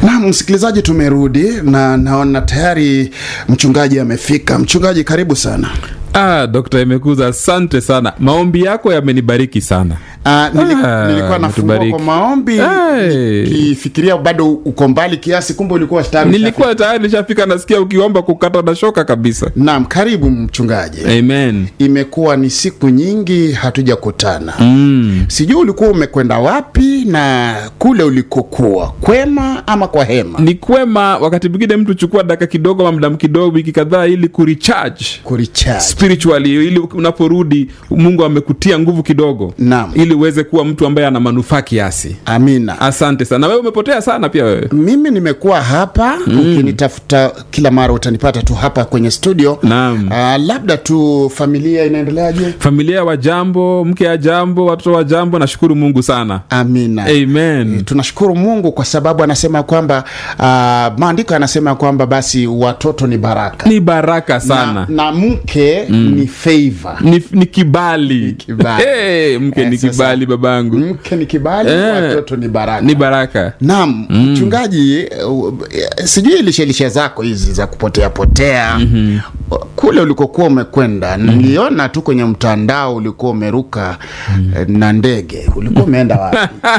Na msikilizaji, tumerudi na naona tayari mchungaji amefika. Mchungaji, karibu sana. Ah, Dr. Emekuza, asante sana. Maombi yako yamenibariki sana. Ah, nili, Ah, nilikuwa nafungua umetubariki. kwa maombi Hey. nikifikiria bado uko mbali kiasi, kumbe ulikuwa tayari Nilikuwa tayari nishafika, nasikia ukiomba kukata na shoka kabisa. Naam, karibu mchungaji. Amen. Imekuwa ni siku nyingi hatujakutana. Mm. Sijui ulikuwa umekwenda wapi na kule ulikokuwa, kwema ama kwa hema? Ni kwema wakati mwingine mtu chukua dakika kidogo ama muda kidogo, wiki kadhaa, ili kurecharge Kuricharge. spiritually, ili unaporudi Mungu amekutia nguvu kidogo, Naam. ili uweze kuwa mtu ambaye ana manufaa kiasi. Amina. Asante sana. Na wewe umepotea sana pia wewe. mimi nimekuwa hapa ukinitafuta kila mara utanipata tu hapa kwenye studio Naam. Ah, labda tu familia inaendeleaje Familia wa jambo, mke ya jambo, watoto wa jambo, nashukuru Mungu sana. amina Amen. tunashukuru mungu kwa sababu anasema kwamba ah, maandiko yanasema kwamba basi watoto ni baraka Ni baraka sana. na, na mke ni favor ni, ni kibali, kibali. Hey, mke Eh, ni sasa, kibali babangu mke ni kibali Eh, watoto ni baraka ni baraka naam mchungaji uh, sijui lishelishe zako hizi za kupotea potea kule ulikokuwa umekwenda niliona tu kwenye mtandao ulikuwa umeruka eh, na ndege ulikuwa umeenda wapi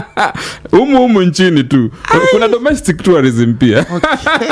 humu humu nchini tu kuna domestic tourism pia okay.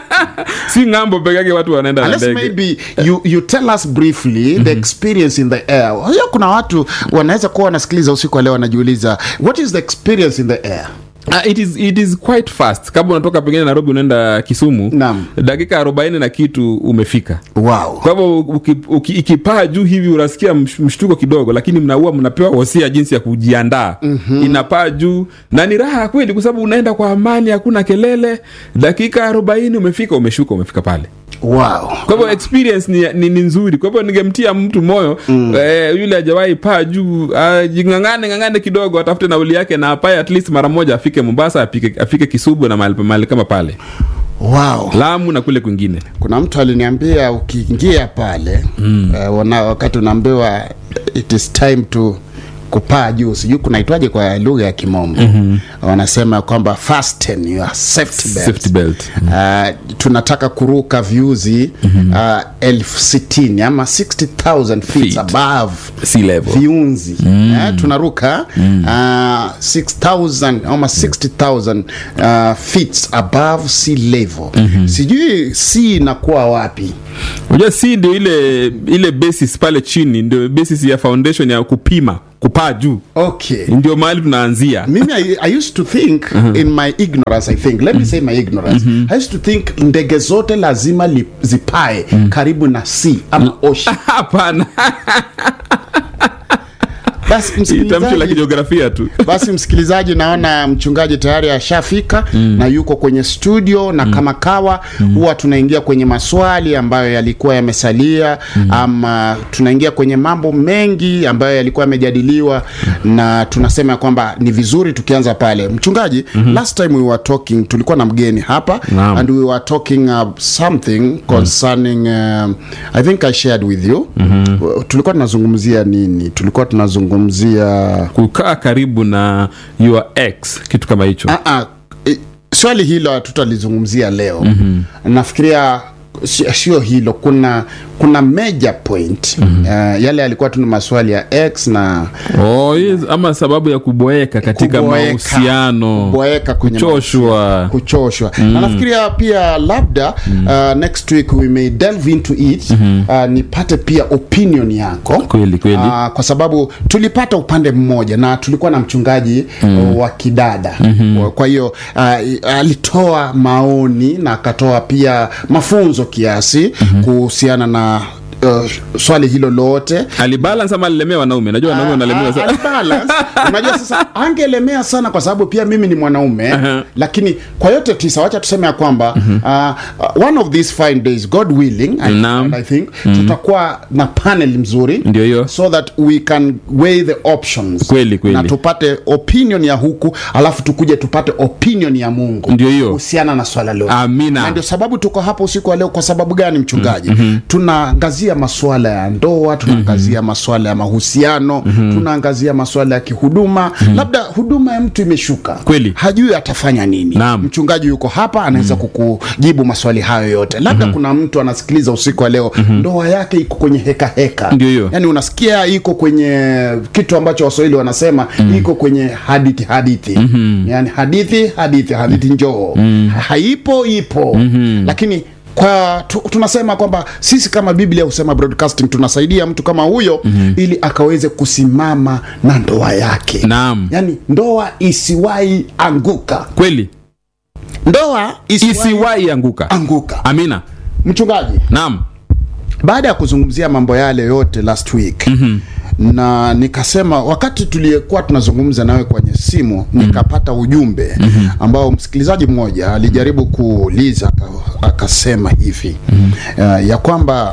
si ng'ambo peke yake watu wanaenda na Unless ndege maybe you, you tell us briefly the experience in the air hiyo kuna watu wanaweza kuwa wanasikiliza usiku wa leo wanajiuliza what is the experience in the air Ah, it is, it is quite fast kama unatoka pengine nairobi unaenda kisumu Naam. dakika arobaini na kitu umefika wow kwa hivyo uki- uki- ikipaa juu hivi unasikia msh- mshtuko kidogo lakini mnaua mnapewa wosia jinsi ya kujiandaa mm-hmm. inapaa juu na ni raha kweli kwa sababu unaenda kwa amani hakuna kelele dakika arobaini umefika umeshuka umefika pale wow kwa hivyo experience ni, ni, ni nzuri kwa hivyo ningemtia mtu moyo mm. eh, yule ajawahi paa juu uh, jingangane ngangane kidogo atafute nauli yake na apae at least mara moja afike mombasa afike, afike kisubu na mahali mahali kama pale wow lamu na kule kwingine kuna mtu aliniambia ukiingia pale mm. uh, wana, wakati unaambiwa it is time to kupaa juu sijui kunaitwaje kwa lugha ya kimombo mm-hmm. wanasema kwamba fasten your safety belt. safety belt Uh, tunataka kuruka viuzi mm-hmm. uh, elfu sitini ama 60000 feet Feet. above sea level viunzi mm. eh, tunaruka mm. uh, 6000 ama 60000 uh, feet above sea level mm-hmm. sijui sea inakuwa wapi unajua si ndio ile ile basis pale chini ndio basis ya foundation ya kupima kupaa juu okay ndio mahali tunaanzia mimi I, I used to think in my ignorance i think let me say my ignorance i used to think ndege zote lazima li, zipae karibu na sea ama ocean hapana basi tamshi la msikilizaji kijiografia tu basi msikilizaji naona mchungaji tayari ashafika mm. na yuko kwenye studio na mm. kama kawa huwa tunaingia kwenye maswali ambayo yalikuwa yamesalia mm. ama tunaingia kwenye mambo mengi ambayo yalikuwa yamejadiliwa mm. na tunasema kwamba ni vizuri tukianza pale mchungaji mm-hmm. last time we were talking tulikuwa na mgeni hapa Naam. and we were talking uh, something concerning um, i think i shared with you mm-hmm. tulikuwa tunazungumzia nini tulikuwa tunazungumzia kukaa karibu na your ex kitu kama hicho Ah, ah, eh, swali hilo hatutalizungumzia leo mm-hmm. nafikiria si- sio hilo kuna kuna major point mm-hmm. uh, yale yalikuwa tu ni maswali ya x na oh, yes, ama sababu ya kuboeka katika kuboeka, mahusiano kuboeka kwenye kuchoshwa kuchoshwa mm. na nafikiria pia labda mm. uh, next week we may delve into it mm-hmm. uh, nipate pia opinion yako kweli kweli Uh, kwa sababu tulipata upande mmoja na tulikuwa na mchungaji mm. wa kidada mm-hmm. kwa hiyo uh, alitoa maoni na akatoa pia mafunzo kiasi mm-hmm. kuhusiana na Uh, swali hilo lote alibalance ama alilemea wanaume najua wanaume wanalemewa Ah, sana alibalance. unajua sasa angelemea sana kwa sababu pia mimi ni mwanaume Uh-huh. lakini kwa yote tisa wacha tuseme ya kwamba uh, uh, one of these fine days god willing I, Naam. I think tutakuwa na panel mzuri Ndio hiyo. so that we can weigh the options Kweli, kweli. na tupate opinion ya huku alafu tukuje tupate opinion ya mungu Ndio hiyo. kuhusiana na swala lote Amina. na ndio sababu tuko hapa usiku wa leo kwa sababu gani mchungaji tunaangazia tunaangazia masuala ya ndoa tunaangazia masuala ya mahusiano tunaangazia masuala ya kihuduma labda huduma ya mtu imeshuka Kweli. hajui atafanya nini Naam. mchungaji yuko hapa anaweza kukujibu maswali hayo yote labda kuna mtu anasikiliza usiku wa leo ndoa yake iko kwenye heka heka Ndio hiyo. yani unasikia iko kwenye kitu ambacho waswahili wanasema iko kwenye hadithi hadithi yani hadithi hadithi hadithi njoo haipo ipo lakini kwa tu, tunasema kwamba sisi kama biblia husema broadcasting tunasaidia mtu kama huyo ili akaweze kusimama na ndoa yake Naam. yani ndoa isiwahi anguka kweli ndoa isiwahi isiwahi anguka anguka amina mchungaji naam baada ya kuzungumzia mambo yale yote last week mm-hmm. na nikasema wakati tuliyekuwa tunazungumza nawe kwenye simu mm-hmm. nikapata ujumbe mm-hmm. ambao msikilizaji mmoja alijaribu kuuliza aka- akasema hivi mm-hmm. uh, ya kwamba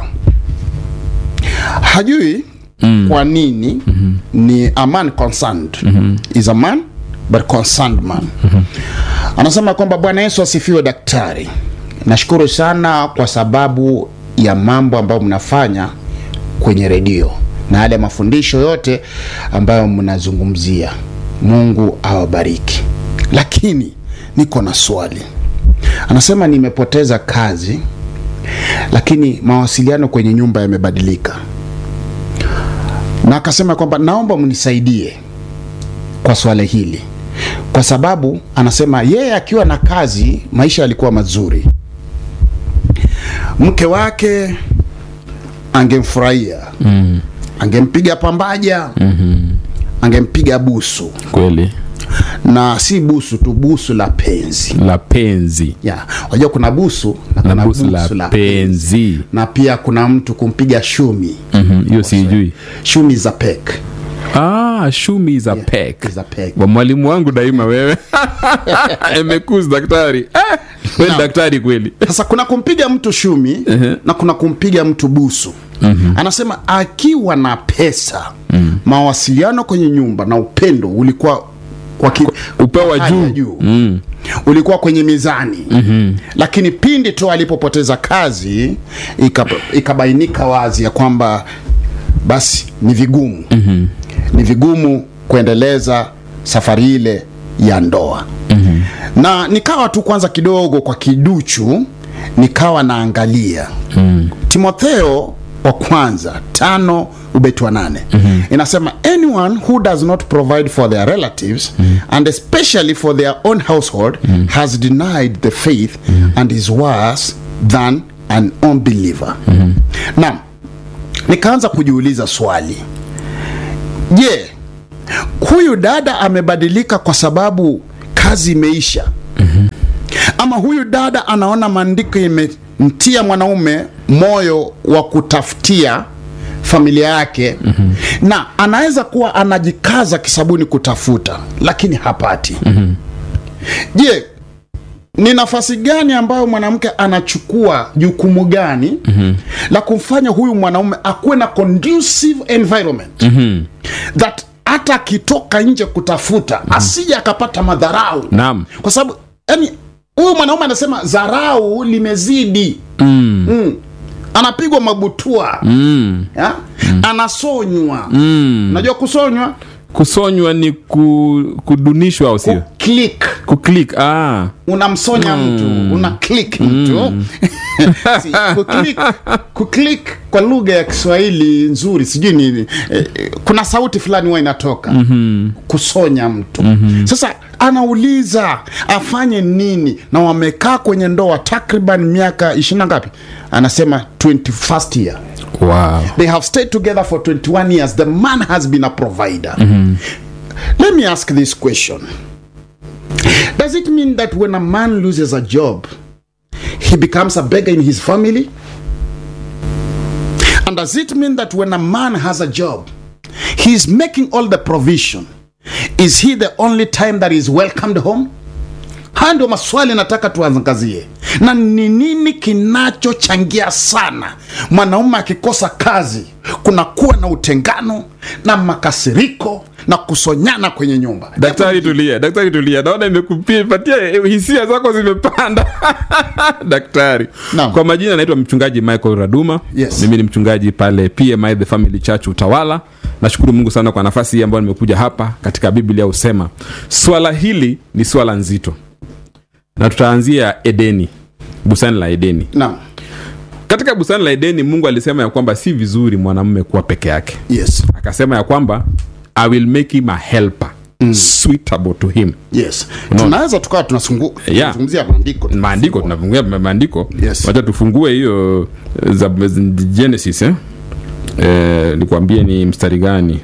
hajui mm. kwa nini mm-hmm. ni a man concerned mm-hmm. is a man but concerned man mm-hmm. anasema kwamba bwana yesu asifiwe daktari nashukuru sana kwa sababu ya mambo ambayo mnafanya kwenye redio na yale mafundisho yote ambayo mnazungumzia mungu awabariki lakini niko na swali anasema nimepoteza kazi lakini mawasiliano kwenye nyumba yamebadilika na akasema kwamba naomba mnisaidie kwa swala hili kwa sababu anasema yeye akiwa na kazi maisha yalikuwa mazuri mke wake angemfurahia mm. angempiga pambaja mm-hmm. angempiga busu kweli na si busu tu busu la penzi la penzi ya wajua kuna busu na na kuna busu la penzi na pia kuna mtu kumpiga shumi Mhm, hiyo siijui shumi za pek ah, shumi za pek za pek wa mwalimu wangu daima wewe emekus daktari eh, kweli Naam. daktari kweli sasa kuna kumpiga mtu shumi na kuna kumpiga mtu busu anasema akiwa na pesa mawasiliano kwenye nyumba na upendo ulikuwa kwa ki- upewa hali ya juu mm. ulikuwa kwenye mizani mm-hmm. lakini pindi tu alipopoteza kazi ikab- ikabainika wazi ya kwamba basi ni vigumu mm-hmm. ni vigumu kuendeleza safari ile ya ndoa mm-hmm. na nikawa tu kwanza kidogo kwa kiduchu nikawa naangalia mm. timotheo wa kwanza tano ubeti wa nane mm-hmm. inasema anyone who does not provide for their relatives mm-hmm. and especially for their own household mm-hmm. has denied the faith mm-hmm. and is worse than an unbeliever mm-hmm. na nikaanza kujiuliza swali je huyu dada amebadilika kwa sababu kazi imeisha mm-hmm. ama huyu dada anaona maandiko imemtia mwanaume moyo wa kutafutia familia yake mm-hmm. na anaweza kuwa anajikaza kisabuni kutafuta lakini hapati mm-hmm. je ni nafasi gani ambayo mwanamke anachukua jukumu gani mm-hmm. la kumfanya huyu mwanaume akuwe na conducive environment mm-hmm. that hata akitoka nje kutafuta mm-hmm. asije akapata madharau naam kwa sababu yani huyu mwanaume anasema dharau limezidi mm. Mm. anapigwa mabutua mm. ya? anasonywa Mm. unajua kusonywa kusonywa ni ku, kudunishwa au sio click kuklik ah. unamsonya mtu una click mtu Si, kuclick, kuclick kwa lugha ya kiswahili nzuri sijui nini eh, eh, kuna sauti fulani huwa inatoka mm-hmm. kusonya mtu mm-hmm. sasa anauliza afanye nini na wamekaa kwenye ndoa takriban miaka ishirina ngapi anasema 21st year wow. they have stayed together for 21 years the man has been a provider mm-hmm. let me ask this question does it mean that when a man loses a job he becomes a beggar in his family and does it mean that when a man has a job he is making all the provision is he the only time that he is welcomed home haya ndio maswali nataka tuangazie na ni nini kinachochangia sana mwanaume akikosa kazi kunakuwa na utengano na makasiriko na kusonyana kwenye nyumba daktari tulia daktari tulia naona imekupatia hisia zako zimepanda daktari Naam. kwa majina anaitwa mchungaji michael raduma Yes. mimi ni mchungaji pale pmi the family church utawala nashukuru mungu sana kwa nafasi hii ambayo nimekuja hapa katika biblia husema swala hili ni swala nzito na tutaanzia edeni bustani la edeni naam katika bustani la edeni mungu alisema ya kwamba si vizuri mwanamume kuwa peke yake yes akasema ya kwamba i will make him a helper suitable to him yes tunaweza tukawa tunasungu- Yeah. tunazungumzia maandiko maandiko tunafungua maandiko Yes. wacha tufungue hiyo eh, za genesis eh? Eh, nikwambie ni mstari gani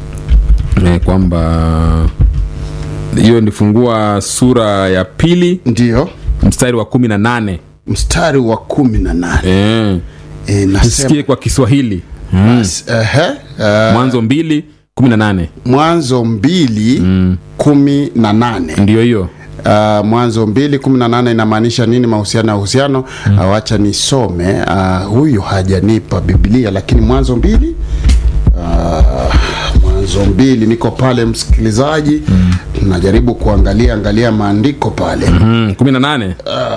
eh, kwamba hiyo nifungua sura ya pili ndiyo mstari wa kumi na nane mstari wa kumi na nane eh, e, nasema tusikie kwa kiswahili basi, ehe, eh, mwanzo mbili kumi na nane mwanzo mbili kumi na nane ndio hiyo Uh, mwanzo mbili kumi na nane inamaanisha nini mahusiano ya uhusiano mm. uh, wacha nisome uh, huyu hajanipa biblia lakini mwanzo mbili uh, mwanzo mbili niko pale msikilizaji mm. najaribu kuangalia angalia maandiko pale mm. mm, kumi na nane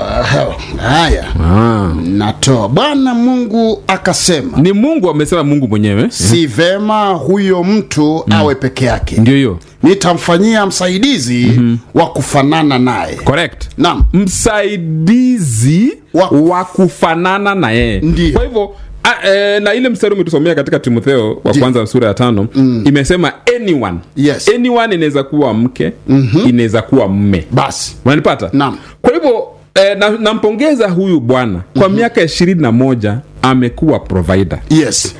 uh, haya ah. natoa bwana mungu akasema ni mungu amesema mungu mwenyewe si vema huyo mtu awe peke yake ndio hiyo nitamfanyia msaidizi mm-hmm. wa kufanana naye correct naam msaidizi Wa- wa, kufanana na yeye Ndiyo. kwa hivyo a, e, na ile mstari umetusomea katika timotheo wa Ndiyo. kwanza sura ya tano mm. imesema anyone Yes. anyone inaweza kuwa mke mm-hmm. inaweza kuwa mme basi unanipata Naam. kwa hivyo eh, na- nampongeza huyu bwana kwa mm-hmm. miaka ishirini na moja amekuwa provider yes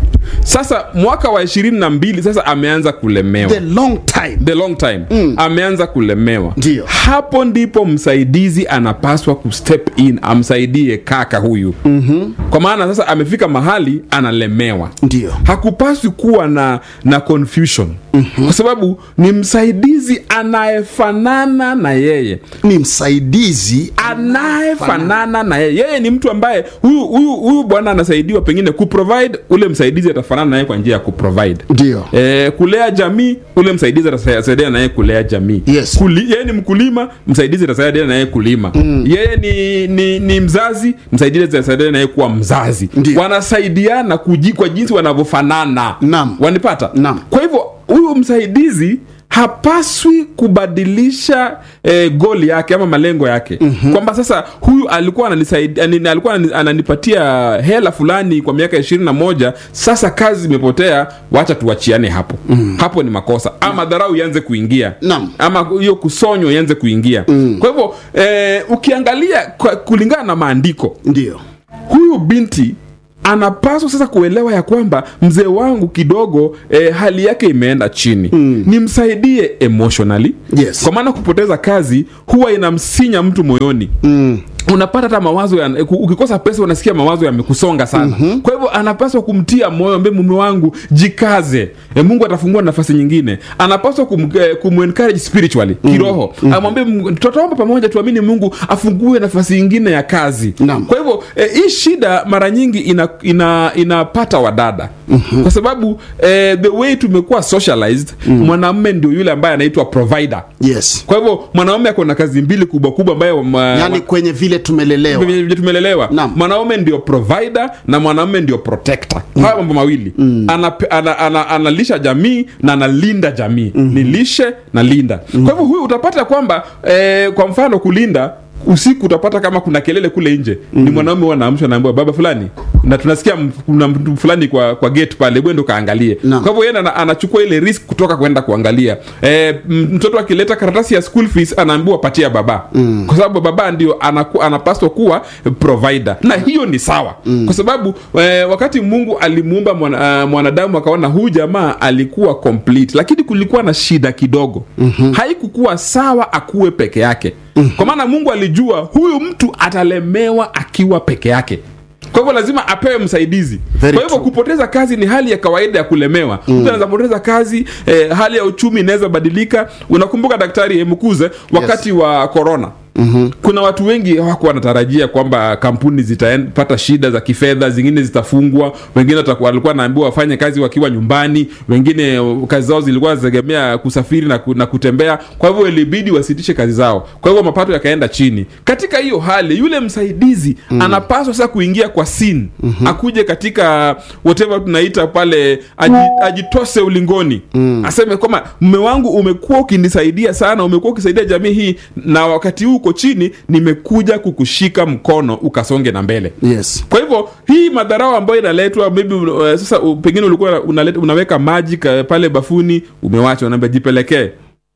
sasa mwaka wa ishirini na mbili sasa ameanza kulemewa the long time the long time mm. ameanza kulemewa Ndiyo. hapo ndipo msaidizi anapaswa kustep in amsaidie kaka huyu mm-hmm. kwa maana sasa amefika mahali analemewa ndio hakupaswi kuwa na na confusion mm-hmm. kwa sababu ni msaidizi anayefanana na yeye ni msaidizi anayefanana na yeye yeye ni mtu ambaye huyu huyu huyu bwana anasaidiwa pengine kuprovide ule msaidizi atafanana naye kwa njia ya kuprovide ndio E, kulea jamii ule msaidizi atasaidia naye kulea jamii Yes. Kuli, yeye ni mkulima msaidizi atasaidia naye kulima mm. yeye ni, ni, ni mzazi msaidizi atasaidia naye kuwa mzazi Ndiyo. wanasaidiana kuji, kwa jinsi wanavyofanana Naam. wanipata Naam. kwa hivyo huyu msaidizi hapaswi kubadilisha eh, goli yake ama malengo yake mm-hmm. kwamba sasa huyu alikuwa ananisaidia ani- alikuwa anani- ananipatia hela fulani kwa miaka ishirini na moja sasa kazi imepotea wacha tuachiane hapo mm-hmm. hapo ni makosa ama dharau ianze kuingia Naam. ama hiyo kusonywa ianze kuingia mm. kwa hivyo eh, ukiangalia kwa, kulingana na maandiko ndio huyu binti anapaswa sasa kuelewa ya kwamba mzee wangu kidogo eh, hali yake imeenda chini mm. nimsaidie emotionally Yes. kwa maana kupoteza kazi huwa inamsinya mtu moyoni mm. unapata hata mawazo ya, ku- ukikosa pesa unasikia mawazo yamekusonga sana mm-hmm. kwa hivyo anapaswa kumtia moyo ambe mume wangu jikaze e, mungu atafungua nafasi nyingine anapaswa kum, eh, kumencourage spiritually kiroho mm-hmm. amwambie Mungu, tutaomba pamoja tuamini mungu afungue nafasi nyingine ya kazi Naam. kwa hivyo eh, hii shida mara nyingi ina, ina, inapata wadada mm-hmm. kwa sababu eh, the way tumekuwa socialized mm-hmm. mwanamume ndio yule ambaye anaitwa provider yes kwa hivyo mwanaume ako na kazi mbili kubwa kubwa ambayo ma, yaani kwenye vile tumelelewa vile vile tumelelewa Naam. mwanaume ndio provider na mwanaume ndio protector mm. haya mambo mawili mm. analisha ana, ana, analisha jamii na analinda jamii mm. ni lishe na linda mm. kwa hivyo huyu utapata kwamba eh, kwa mfano kulinda usiku utapata kama kuna kelele kule nje mm. ni mwanaume huwa anaamshwa naambiwa baba fulani na tunasikia m- kuna mtu fulani kwa kwa gate pale bwendo kaangalie Naam. kwa hivyo yeye ana- anachukua ile risk kutoka kwenda kuangalia e, mtoto akileta karatasi ya school fees anaambiwa patia baba mm. kwa sababu baba ndio anaku, anapaswa kuwa provider na hiyo ni sawa mm. kwa sababu e, wakati mungu alimuumba mwana, uh, mwanadamu akaona huyu jamaa alikuwa complete lakini kulikuwa na shida kidogo mm-hmm. haikukuwa sawa akuwe peke yake mm-hmm. kwa maana mungu alijua huyu mtu atalemewa akiwa peke yake kwa hivyo lazima apewe msaidizi Very kwa hivyo true. kupoteza kazi ni hali ya kawaida ya kulemewa mtu anaweza poteza kazi eh, hali ya uchumi inaweza badilika unakumbuka daktari mkuze wakati wa corona mm-hmm. kuna watu wengi hawako wanatarajia kwamba kampuni zitapata shida za kifedha zingine zitafungwa wengine watakuwa- walikuwa naambiwa wafanye kazi wakiwa nyumbani wengine uh, kazi zao zilikuwa zinategemea kusafiri na, ku, na kutembea kwa hivyo ilibidi wasitishe kazi zao kwa hivyo mapato yakaenda chini katika hiyo hali yule msaidizi mm. anapaswa sasa kuingia kwa sin mm-hmm. akuje katika whatever tunaita pale aji, ajitose ulingoni mm. aseme kwamba mme wangu umekuwa ukinisaidia sana umekuwa ukisaidia jamii hii na wakati huu uko chini nimekuja kukushika mkono ukasonge na mbele yes kwa hivyo hii madharau ambayo inaletwa maybe uh, sasa uh, pengine ulikuwa unaleta, unaweka maji ka- pale bafuni umewacha unaambia jipelekee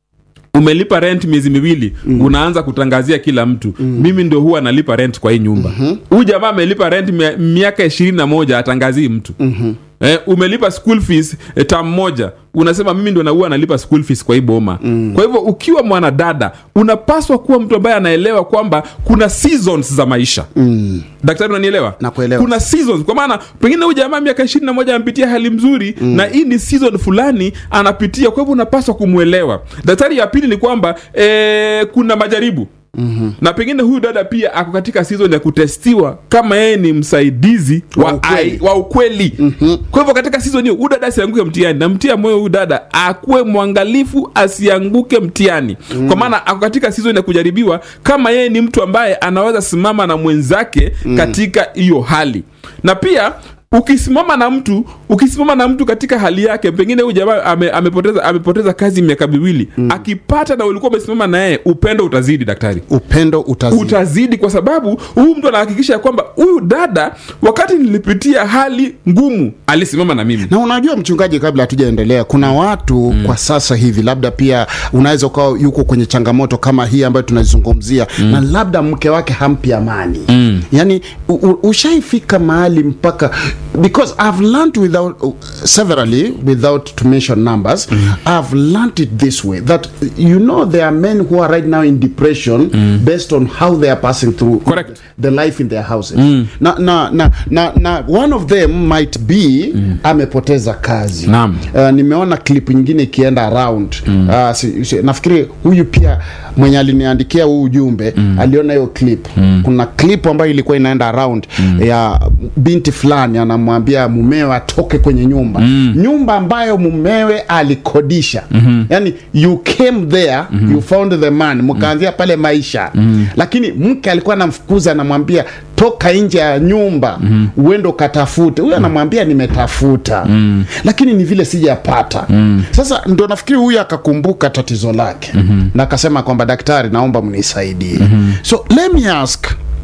umelipa rent miezi miwili mm. unaanza kutangazia kila mtu mm. mimi ndio huwa nalipa rent kwa hii nyumba huyu mm-hmm. jamaa amelipa rent mia- miaka ishirini na moja atangazii mtu mm-hmm. Eh, umelipa school fees eh, tam moja unasema mimi ndo naua nalipa school fees kwa hii boma mm. kwa hivyo ukiwa mwanadada unapaswa kuwa mtu ambaye anaelewa kwamba kuna seasons za maisha mm. daktari unanielewa Nakuelewa. kuna seasons kwa maana pengine huyu jamaa miaka ishirini na moja amepitia hali mzuri mm. na hii ni season fulani anapitia kwa hivyo unapaswa kumwelewa daktari ya pili ni kwamba eh, kuna majaribu Mm-hmm. na pengine huyu dada pia ako katika season ya kutestiwa kama yeye ni msaidizi wa, Wa ukweli. ai- wa ukweli mm-hmm. kwa hivyo katika season hiyo huyu dada asianguke mtihani namtia moyo huyu dada akuwe mwangalifu asianguke mtihani mm. kwa maana ako katika season ya kujaribiwa kama yeye ni mtu ambaye anaweza simama na mwenzake mm. katika hiyo hali na pia ukisimama na mtu ukisimama na mtu katika hali yake pengine huyu jamaa ame, amepoteza amepoteza kazi miaka miwili mm. akipata na ulikuwa umesimama na yeye upendo utazidi daktari upendo utazidi utazidi kwa sababu huyu mtu anahakikisha kwamba huyu dada wakati nilipitia hali ngumu alisimama na mimi na unajua mchungaji kabla hatujaendelea kuna watu mm. kwa sasa hivi labda pia unaweza ukawa yuko kwenye changamoto kama hii ambayo tunazungumzia mm. na labda mke wake hampi amani mm. yani u- u- ushaifika mahali mpaka because i've learned without uh, severally without to mention numbers mm. i've learned it this way that you know there are men who are right now in depression mm. based on how they are passing through Correct. the life in their houses mm. na, na, na, na, na one of them might be mm. amepoteza kazi Naam. uh, nimeona clip nyingine ikienda around mm. uh, si, si, nafikiri huyu pia mwenye aliniandikia huu ujumbe mm. aliona hiyo clip mm. kuna clip ambayo ilikuwa inaenda around mm. ya binti fulani anamwambia mumewe atoke kwenye nyumba mm. nyumba ambayo mumewe alikodisha mm-hmm. yani you came there mm-hmm. you found the man mkaanzia pale maisha mm. lakini mke alikuwa anamfukuza anamwambia toka nje ya nyumba mm. uende ukatafute huyu anamwambia nimetafuta mm. lakini ni vile sijapata mm. sasa ndo nafikiri huyu akakumbuka tatizo lake mm-hmm. na akasema kwamba daktari naomba mnisaidie mm-hmm. so let me ask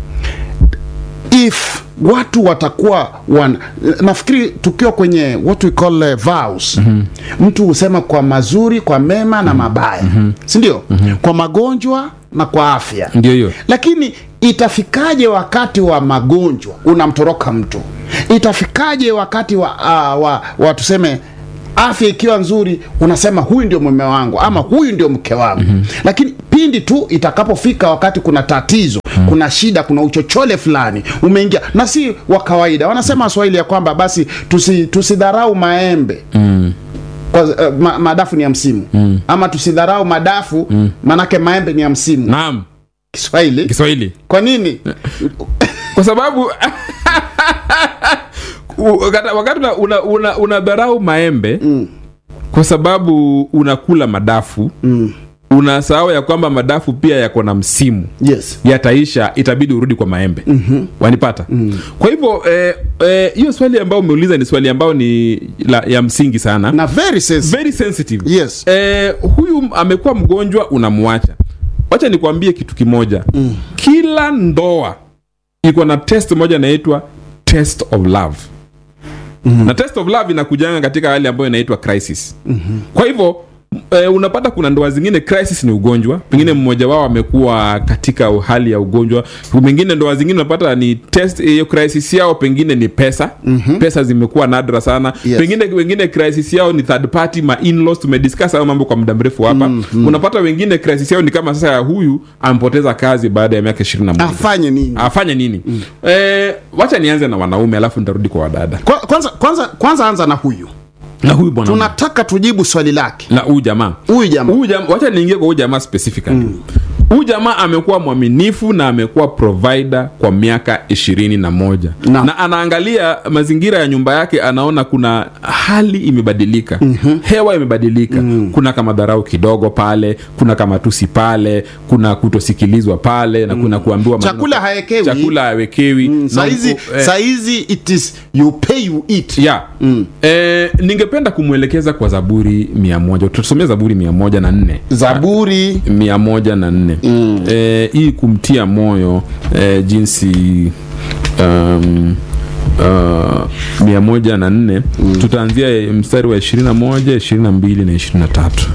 if watu watakuwa wan nafikiri tukiwa kwenye what we call uh, vows mm-hmm. mtu husema kwa mazuri kwa mema na mabaya mm-hmm. sindio mm-hmm. kwa magonjwa na kwa afya ndio hiyo lakini itafikaje wakati wa magonjwa unamtoroka mtu itafikaje wakati wa, uh, wa, wa tuseme afya ikiwa nzuri unasema huyu ndio mume wangu ama huyu ndio mke wangu mm-hmm. lakini pindi tu itakapofika wakati kuna tatizo mm-hmm. kuna shida kuna uchochole fulani umeingia na si wa kawaida wanasema waswahili ya kwamba basi tusi, tusidharau maembe mm kwa, uh, ma, madafu ni ya msimu mm. ama tusidharau madafu mm. manake maembe ni ya msimu naam kiswahili kiswahili kwa nini kwa sababu u- wakati- wakati una, una, una, unadharau maembe mm. kwa sababu unakula madafu mm. unasahau ya kwamba madafu pia yako na msimu yes yataisha itabidi urudi kwa maembe mm-hmm. wanipata mm. kwa hivyo eh, eh, hiyo swali ambayo umeuliza ni swali ambayo ni la, ya msingi sana na very sensitive. very sensitive Yes. eh, huyu amekuwa mgonjwa unamwacha wacha nikwambie kitu kimoja mm. kila ndoa iko na test moja inaitwa test of love mm-hmm. na test of love inakujanga katika hali ambayo inaitwa crisis mm-hmm. kwa hivyo E, unapata kuna ndoa zingine crisis ni ugonjwa pengine mmoja wao amekuwa katika hali ya ugonjwa pengine ndoa zingine unapata ni test hiyo crisis yao pengine ni pesa mm-hmm. pesa zimekuwa nadra sana Yes. pengine wengine crisis yao ni third party ma in-laws tumediscuss hayo mambo kwa muda mrefu hapa mm-hmm. unapata wengine crisis yao ni kama sasa ya huyu amepoteza kazi baada ya miaka ishirini na moja afanye nini afanye nini mm. e, wacha nianze na wanaume alafu nitarudi kwa wadada Kwa- kwanza kwanza kwanza anza na huyu na huyu bwana tunataka tujibu swali lake na huyu jamaa huyu jamaa huyu jamaa wacha niingie kwa huyu jamaa specifically huyu jamaa amekuwa mwaminifu na amekuwa provider kwa miaka ishirini na moja Na. na anaangalia mazingira ya nyumba yake anaona kuna hali imebadilika mm-hmm. hewa imebadilika mm. kuna kama dharau kidogo pale kuna kama tusi pale kuna kutosikilizwa pale na kuna kuambiwa maneno- Chakula haekewi. chakula hawekewi Na saizi mku- eh, saizi it is you pay you eat ya eh, ningependa kumwelekeza kwa zaburi mia moja tutasomea zaburi mia moja na nne zaburi mia moja na nne mm. eh, hii kumtia moyo eh, jinsi um, uh, mia moja na nne mm. tutaanzia eh, mstari wa ishirini na moja ishirini na mbili na ishirini na tatu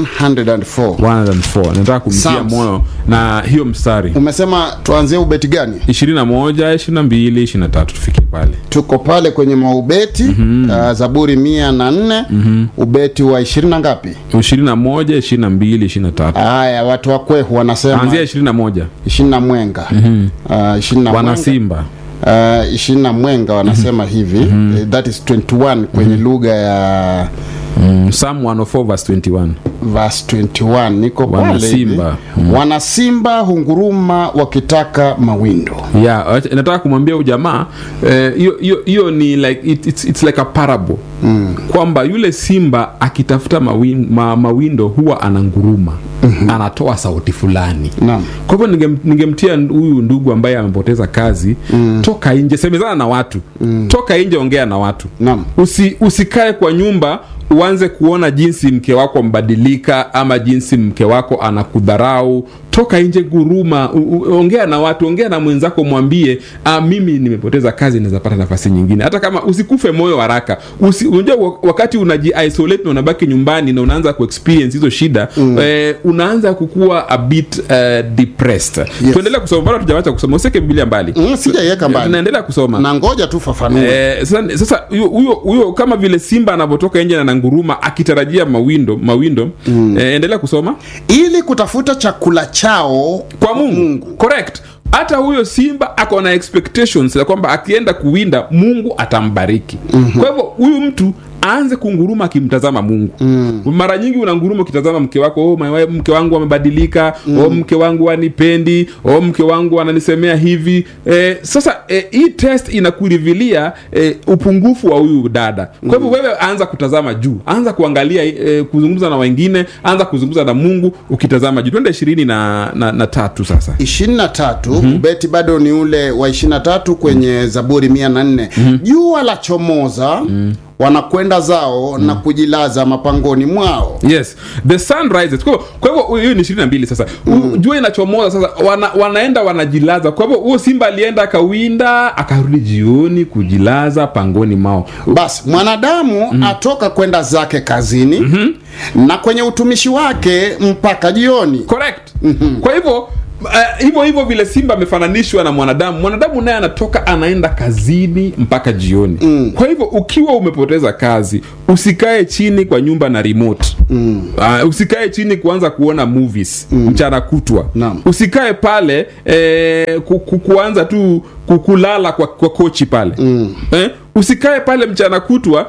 104 104 nataka kumtia Psalms. moyo na hiyo mstari umesema tuanzie ubeti gani ishirini na moja ishirini na mbili ishirini na tatu tufike pale tuko pale kwenye maubeti mm-hmm. uh, zaburi mia na nne mm-hmm. ubeti wa ishirini na ngapi ishirini na moja ishirini na mbili ishirini na tatu haya watu wa kwehu wanasema anzia ishirini na moja ishirini na mwenga mm-hmm. uh, ishirini na wana mwenga simba uh, ishirini na mwenga wanasema hivi mm-hmm. that is 21 kwenye lugha ya mm, Psalm 104 verse 21 verse 21 niko Wana pale hivi. simba. wana simba hunguruma wakitaka mawindo yeah acha- nataka kumwambia huyu jamaa eh, hiyo hiyo hiyo ni like it, it's, it's like a parable mm. kwamba yule simba akitafuta mawin, ma, mawindo huwa ananguruma mm-hmm. anatoa sauti fulani Naam. kwa hivyo ningem- ningemtia huyu ndugu ambaye amepoteza kazi mm. toka nje semezana na watu mm. toka nje ongea na watu Naam. Usi, usikae kwa nyumba uanze kuona jinsi mke wako ambadilika ama jinsi mke wako anakudharau toka nje guruma u, u, ongea na watu ongea na mwenzako mwambie ah, mimi nimepoteza kazi naweza pata nafasi nyingine hata kama usikufe moyo haraka Usi, unajua wa- wakati unaji-isolate na unabaki nyumbani na unaanza kuexperience hizo shida mm. eh, unaanza kukuwa a bit uh, depressed Yes. tuendelea kusoma bado tujawacha kusoma usiweke biblia mbali Mm, sijaiweka mbali tunaendelea kusoma na ngoja tu fafanue Eh, sasa sasa huyo- huyo huyo kama vile simba anavyotoka nje na nanguruma akitarajia mawindo mawindo mm. eh, endelea kusoma ili kutafuta chakula chao kwa mungu, correct hata huyo simba ako na expectations ya kwamba akienda kuwinda mungu atambariki mm-hmm. kwa hivyo huyu mtu aanze kunguruma akimtazama mungu mm. mara nyingi unanguruma ukitazama mke wako oh, my wife, mke wangu amebadilika mm. oh, mke wangu anipendi oh, mke wangu ananisemea hivi eh, sasa eh, hii test inakurivilia eh, upungufu wa huyu dada kwa hivyo wewe anza kutazama juu anza kuangalia eh, kuzungumza na wengine anza kuzungumza na mungu ukitazama juu twende ishirini na, na, na tatu sasa ishirini na tatu ubeti bado ni ule wa ishirini na tatu kwenye zaburi mia na nne jua la chomoza wanakwenda zao na kujilaza mapangoni mwao yes the sun rises kwa hivyo- kwa hivyo hiyo ni ishirini na mbili sasa mm. jua inachomoza sasa wana, wanaenda wanajilaza kwa hivyo huo simba alienda akawinda akarudi jioni kujilaza pangoni mao basi mwanadamu atoka kwenda zake kazini na kwenye utumishi wake mpaka jioni correct kwa hivyo Uh, hivyo hivyo vile simba amefananishwa na mwanadamu mwanadamu naye anatoka anaenda kazini mpaka jioni mm. kwa hivyo ukiwa umepoteza kazi usikae chini kwa nyumba na remote mm. uh, usikae chini kuanza kuona movies mm. mchana kutwa Naam. usikae pale eh, ku, ku, kuanza tu ku- kulala kwa, kwa kochi pale mm. eh, usikae pale mchana kutwa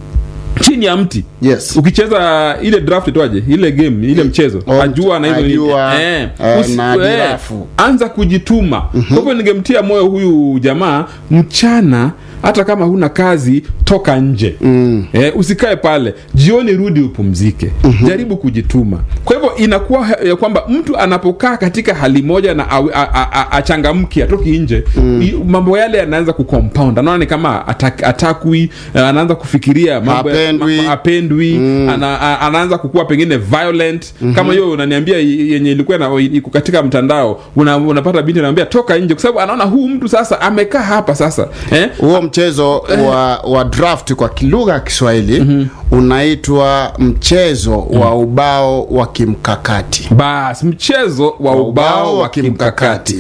chini ya mti Yes. ukicheza ile draft toaje ile game ile mchezo Oh, ajua na hizo nini. ajua, eh, eh, usi- na eh, jirafu. anza kujituma kwa hivyo ningemtia moyo huyu jamaa mchana hata kama huna kazi toka nje mm. eh, usikae pale jioni rudi upumzike mm-hmm. jaribu kujituma kwa hivyo inakuwa ha- ya kwamba mtu anapokaa katika hali moja na awe- a- a- a- achangamki atoki nje mm. mambo yale yanaanza kucompound anaona ni kama atak, atakwi eh, anaanza kufikiria mambo ya- Hapendwi. ma- apendwi mm. ana, a- anaanza kukuwa pengine violent mm-hmm. kama hiyo unaniambia i- yenye ilikuwa na- iko katika mtandao una, unapata binti anaambia toka nje kwa sababu anaona huu mtu sasa amekaa hapa sasa eh? huo mchezo wa, wa draft kwa lugha ya kiswahili unaitwa mchezo wa ubao wa kimkakati bas mchezo wa ubao wa kimkakati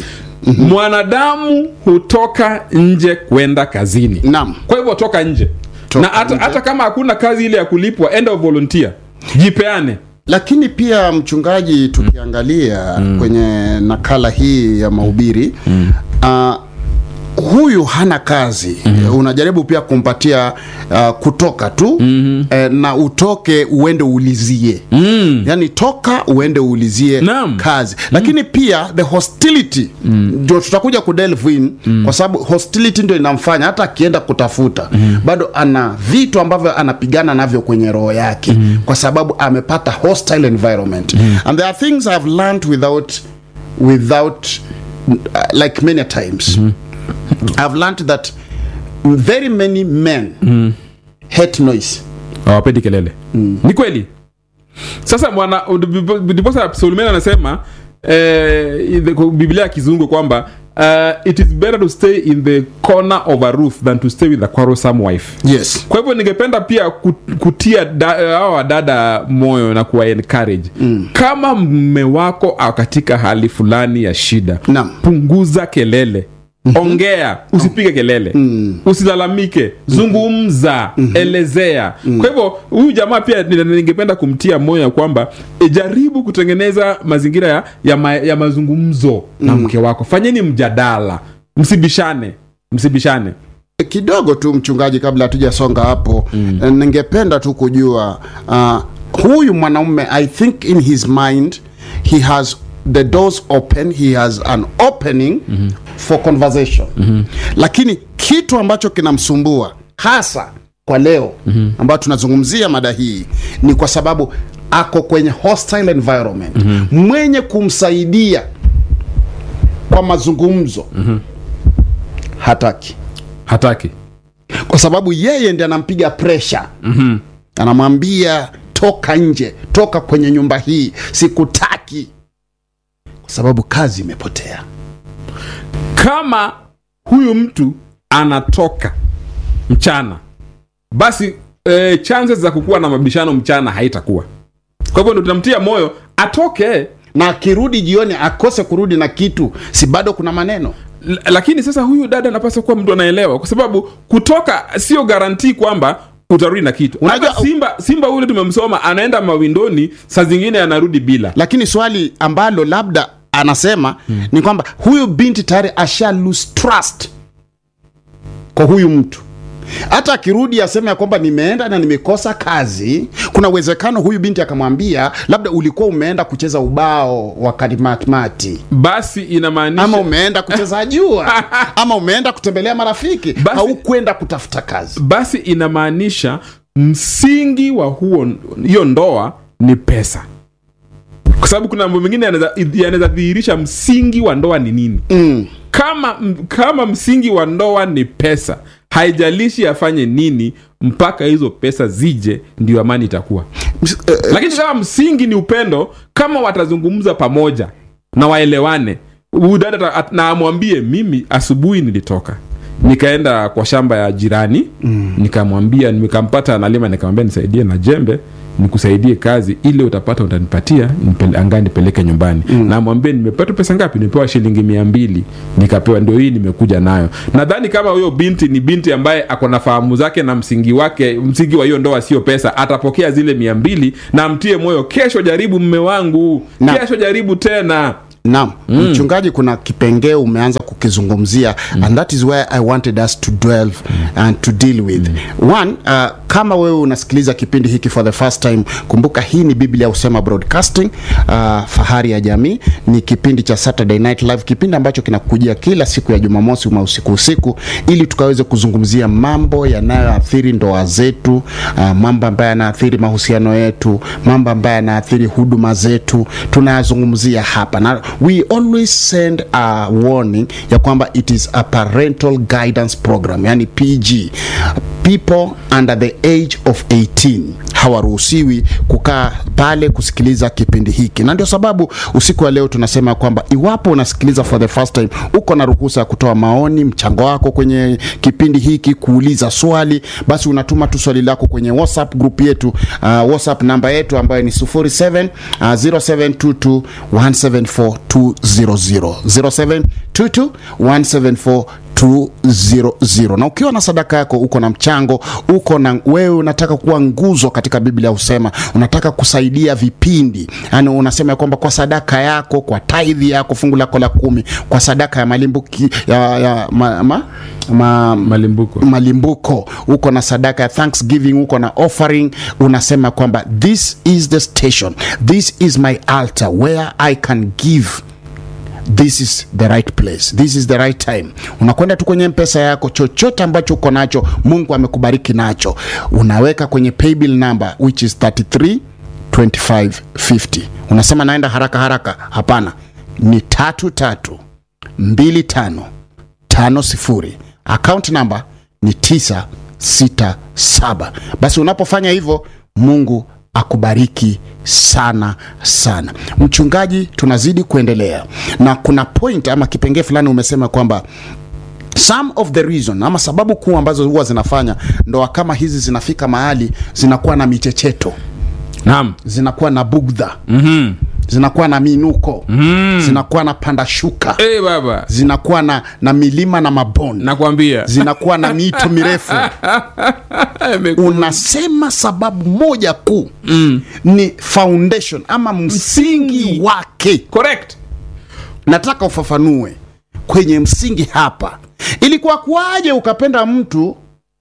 mwanadamu hutoka nje kwenda kazini Naam. kwa hivyo toka nje Toka na hata, nje. hata kama hakuna kazi ile ya kulipwa enda volunteer jipeane lakini pia mchungaji tukiangalia kwenye nakala hii ya mahubiri uh, huyu hana kazi mm-hmm. unajaribu pia kumpatia uh, kutoka tu mm-hmm. eh, na utoke uende uulizie mm. yani toka uende uulizie Naam. kazi lakini pia the hostility ndio tutakuja kudelve in kwa sababu hostility ndio inamfanya hata akienda kutafuta bado ana vitu ambavyo anapigana navyo kwenye roho yake kwa sababu amepata hostile environment and there are things I've learned without without uh, like many times I've learned that very many men hate noise hawapendi kelele mm. ni kweli sasa mwana ndiposa solomon anasema eh, in the- kwa biblia ya kizungu kwamba uh, it is better to stay in the corner of a roof than to stay with a quarrelsome wife yes kwa hivyo ningependa pia ku- kutia da- hawa wadada moyo na kuwa encourage mm. kama mme wako ako katika hali fulani ya shida Naam. punguza kelele ongea usipige kelele mm. usilalamike zungumza mm-hmm. elezea mm. kwa hivyo huyu jamaa pia ni- ningependa kumtia moyo ya kwamba e, jaribu kutengeneza mazingira ya, ya, ma, ya mazungumzo mm. na mke wako fanyeni mjadala msibishane msibishane kidogo tu mchungaji kabla hatujasonga hapo mm. ningependa tu kujua uh, huyu mwanaume i think in his mind he has the doors open he has an opening mm-hmm. for conversation mm-hmm. lakini kitu ambacho kinamsumbua hasa kwa leo mm-hmm. ambayo tunazungumzia mada hii ni kwa sababu ako kwenye hostile environment mm-hmm. mwenye kumsaidia kwa mazungumzo mm-hmm. hataki hataki kwa sababu yeye ndi anampiga presha mm-hmm. anamwambia toka nje toka kwenye nyumba hii sikutaki kwa sababu kazi imepotea kama huyu mtu anatoka mchana basi e, chances za kukuwa na mabishano mchana haitakuwa kwa hivyo ndo tunamtia moyo atoke na akirudi jioni akose kurudi na kitu si bado kuna maneno L- lakini sasa huyu dada anapaswa kuwa mtu anaelewa kwa sababu kutoka sio garantii kwamba utarudi na kitu Unajua- Hata simba simba ule tumemsoma anaenda mawindoni saa zingine anarudi bila lakini swali ambalo labda anasema hmm. ni kwamba huyu binti tayari asha lose trust kwa huyu mtu hata akirudi aseme ya kwamba nimeenda na nimekosa kazi kuna uwezekano huyu binti akamwambia labda ulikuwa umeenda kucheza ubao wa kalimatmati basi inamaanisha ama umeenda kucheza jua ama umeenda kutembelea marafiki Basi- haukwenda kutafuta kazi basi inamaanisha msingi wa huo hiyo ndoa ni pesa kwa sababu kuna mambo mengine yanaweza- yanaweza dhihirisha msingi wa ndoa ni nini mm. kama m- kama msingi wa ndoa ni pesa haijalishi afanye nini mpaka hizo pesa zije ndio amani itakuwa Ms- eh, eh, lakini kama msingi ni upendo kama watazungumza pamoja na waelewane huyu dada ata- at- na amwambie mimi asubuhi nilitoka nikaenda kwa shamba ya jirani mm. nikamwambia nikampata analima nikamwambia nisaidie na jembe nikusaidie kazi ile utapata utanipatia nipele- anga nipeleke nyumbani mm. namwambia nimepata pesa ngapi nimepewa shilingi mia mbili nikapewa ndio hii nimekuja nayo nadhani kama huyo binti ni binti ambaye ako na fahamu zake na msingi wake msingi wa hiyo ndoa sio pesa atapokea zile mia mbili na mtie moyo kesho jaribu mme wangu Na- kesho jaribu tena naam mm. mchungaji kuna kipengee umeanza kukizungumzia mm. and that is where i wanted us to dwell mm. and to deal with mm. one uh, kama wewe unasikiliza kipindi hiki for the first time kumbuka hii ni biblia husema broadcasting uh, fahari ya jamii ni kipindi cha saturday night live kipindi ambacho kinakujia kila siku ya jumamosi ma usiku usiku ili tukaweze kuzungumzia mambo yanayoathiri ndoa zetu uh, mambo ambayo yanaathiri mahusiano yetu mambo ambayo yanaathiri huduma zetu tunayazungumzia hapa na we always send a warning ya kwamba it is a parental guidance program yani pg people under the age of 18 hawaruhusiwi kukaa pale kusikiliza kipindi hiki na ndio sababu usiku wa leo tunasema kwamba iwapo unasikiliza for the first time uko na ruhusa ya kutoa maoni mchango wako kwenye kipindi hiki kuuliza swali basi unatuma tu swali lako kwenye whatsapp group yetu uh, whatsapp namba yetu ambayo ni 07 uh, 0722 174 200 0722 174 200 na ukiwa na sadaka yako uko na mchango uko na wewe unataka kuwa nguzo katika biblia husema unataka kusaidia vipindi yani unasema ya kwamba kwa sadaka yako kwa taidhi yako fungu lako la kumi kwa sadaka ya malimbuki ya, ya ma, ma, ma, malimbuko malimbuko uko na sadaka ya thanksgiving uko na offering unasema kwamba this is the station this is my altar where i can give this is the right place this is the right time unakwenda tu kwenye mpesa yako chochote ambacho uko nacho mungu amekubariki nacho unaweka kwenye paybill number which is 33 2550 unasema naenda haraka haraka hapana ni tatu tatu mbili tano tano sifuri account number ni tisa sita saba basi unapofanya hivyo mungu akubariki sana sana mchungaji tunazidi kuendelea na kuna point ama kipengee fulani umesema kwamba some of the reason ama sababu kuu ambazo huwa zinafanya ndoa kama hizi zinafika mahali zinakuwa na michecheto naam zinakuwa na bugdha mm-hmm. zinakuwa na minuko mm. zinakuwa na panda shuka hey, baba zinakuwa na, na milima na mabonde nakwambia zinakuwa na mito mirefu unasema sababu moja kuu mm. ni foundation ama msingi, Msingi. wake correct nataka ufafanue kwenye msingi hapa ilikuwa kuwaje ukapenda mtu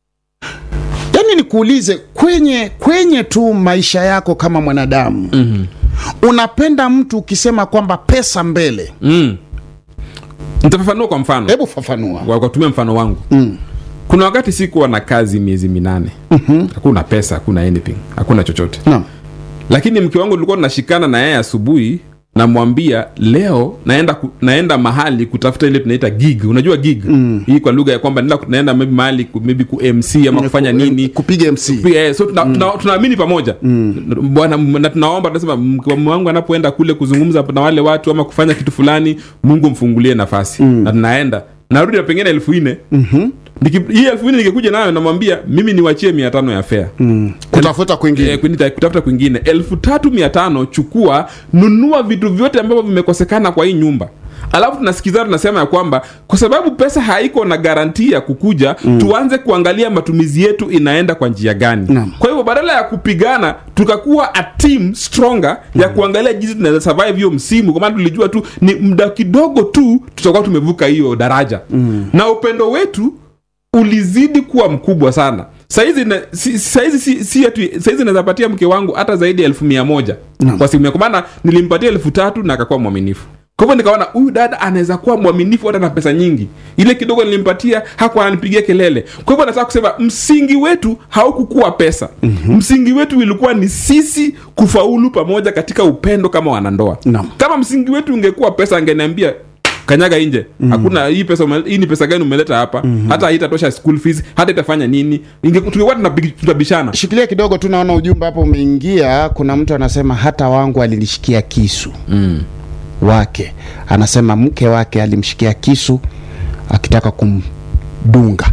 yani nikuulize kwenye kwenye tu maisha yako kama mwanadamu mm-hmm. unapenda mtu ukisema kwamba pesa mbele mm. nitafafanua kwa mfano hebu fafanua Kwa- kwa kutumia mfano wangu mm. kuna wakati sikuwa na kazi miezi minane mm-hmm. hakuna pesa hakuna anything hakuna chochote no. lakini mke wangu tulikuwa tunashikana na yeye asubuhi namwambia leo naenda ku, naenda mahali kutafuta ile tunaita gig unajua gig mm. hii kwa lugha ya kwamba naenda, naenda maybe mahali ku- maybe ku mc ama kufanya nini kupiga mc Pia, eh, so tuna- tuna- tunaamini pamoja bwana na tunaomba tunasema mke wangu anapoenda kule kuzungumza na wale watu ama kufanya kitu fulani mungu mfungulie nafasi na tunaenda narudi na pengine elfu nne Niki- hii elfu nne nikikuja nayo namwambia mimi niwachie mia tano ya fea kutafuta kwingine Eh, kwini- kutafuta kwingine elfu tatu mia tano chukua nunua vitu vyote ambavyo vimekosekana kwa hii nyumba alafu tunasikizana tunasema ya kwamba kwa sababu pesa haiko na garanti ya kukuja mm. tuanze kuangalia matumizi yetu inaenda kwa njia gani Naam. kwa hivyo badala ya kupigana tukakuwa a team stronger ya kuangalia jinsi tunaweza survive hiyo msimu kwa maana tulijua tu ni muda kidogo tu tutakuwa tumevuka hiyo daraja mm. na upendo wetu ulizidi kuwa mkubwa sana saizi na- si- saizi si, si ati- saizi naweza patia mke wangu hata zaidi ya elfu mia moja Naam. kwa simu ya- kwa maana nilimpatia elfu tatu na akakuwa mwaminifu kwa hivyo nikaona huyu dada anaweza kuwa mwaminifu hata na pesa nyingi ile kidogo nilimpatia hakuwa ananipigia kelele kwa hivyo nataka kusema msingi wetu haukukuwa pesa mm-hmm. msingi wetu ilikuwa ni sisi kufaulu pamoja katika upendo kama wanandoa Naam. kama msingi wetu ungekuwa pesa angeniambia kanyaga nje hakuna hii pesa ume- hii ni pesa gani umeleta hapa hata haitatosha school fees hata itafanya nini Inge- tungekuwa tunabi- tunabishana shikilia kidogo tu naona ujumbe hapo umeingia kuna mtu anasema hata wangu alinishikia kisu mm. wake anasema mke wake alimshikia kisu akitaka kumdunga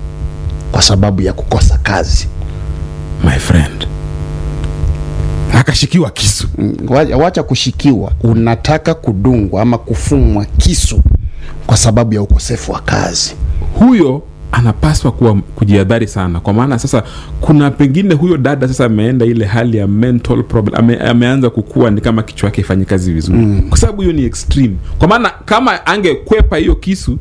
kwa sababu ya kukosa kazi my friend akashikiwa kisu Mm, wa- wacha kushikiwa unataka kudungwa ama kufumwa kisu kwa sababu ya ukosefu wa kazi huyo anapaswa kuwa kujiadhari sana kwa maana sasa kuna pengine huyo dada sasa ameenda ile hali ya mental problem ame, ameanza kukua ni kama kichwa yake ifanyi kazi vizuri mm. kwa sababu hiyo ni extreme kwa maana kama angekwepa hiyo kisu